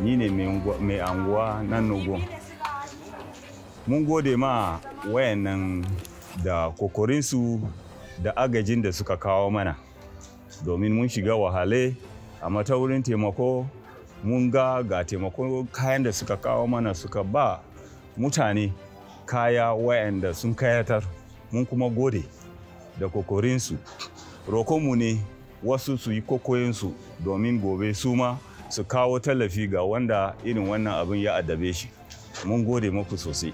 ni ne mai anguwa nan nugun mun gode ma wayannan da kokorinsu da agajin da suka kawo mana domin mun shiga wahale a ta wurin taimako mun ga ga taimako kayan da suka kawo mana suka ba mutane kaya wayanda sun kayatar mun kuma gode da kokorinsu rokonmu ne wasu su yi kokoyinsu domin gobe su ma su kawo tallafi ga wanda irin wannan abin ya addabe shi mun gode muku sosai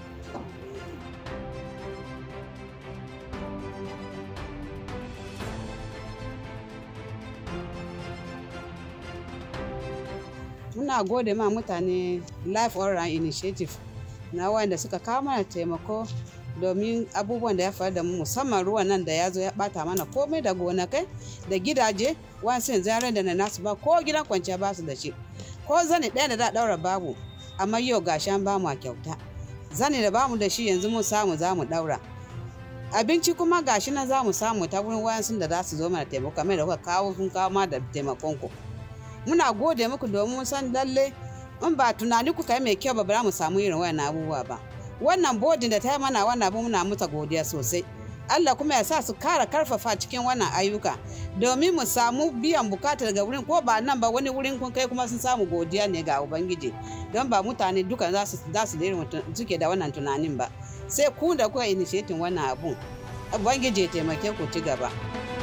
muna gode ma mutane life all initiative na wanda suka kawo mana taimako domin abubuwan da ya faru da mu musamman ruwan nan da ya zo ya bata mana komai da gonakai da gidaje wasu zaren da na nasu ba ko gidan kwanciya ba su da shi ko zani ɗaya da da ɗaura babu amma yau gashi an bamu a kyauta zani da bamu da shi yanzu mun samu za mu ɗaura abinci kuma gashi na za mu samu ta wurin wayansu da za su zo mana taimako kamar da kuka kawo sun kawo ma da taimakon ku muna gode muku domin san lalle in ba tunani kuka yi mai kyau ba ba mu samu irin wayannan abubuwa ba wannan bodin da ta yi mana wannan abu muna muta godiya sosai Allah kuma ya sa su kara karfafa cikin wannan ayyuka domin mu samu biyan bukata daga wurin ko ba nan ba wani wurin kun kai kuma sun samu godiya ne ga ubangiji don ba mutane duka za su za su suke da wannan tunanin ba sai ku da kuka initiating wannan abun ubangiji ya taimake ku ci gaba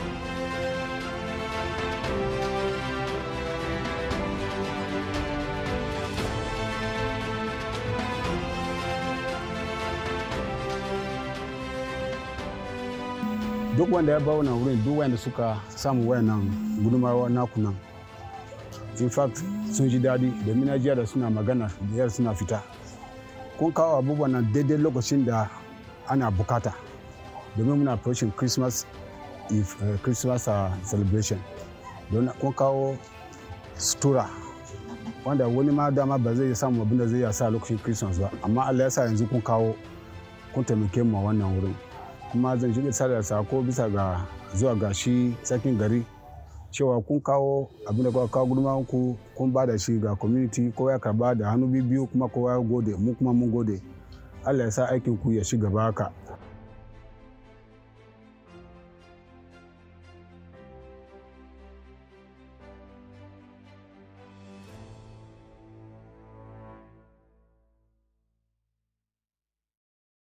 duk wanda ya ba wannan wurin duk wanda suka samu wayannan gudunmawa naku nan in fact sun ji daɗi domin na jiya da suna magana da suna fita kun kawo abubuwan nan daidai lokacin da ana bukata domin muna approaching christmas if, uh, christmas uh, celebration don kun kawo sutura wanda wani ma dama ba zai samu abin da zai sa lokacin christmas ba amma allah ya sa yanzu kun kawo kun taimake mu a wannan wurin kuma zan shiga sada sako bisa ga zuwa ga shi sarkin gari cewa kun kawo abin da kuka kawo gudunmawar ku kun ba da shi ga community kowa ya karba da hannu biyu kuma kowa ya gode mu kuma mun gode allah ya sa aikin ku ya shiga baka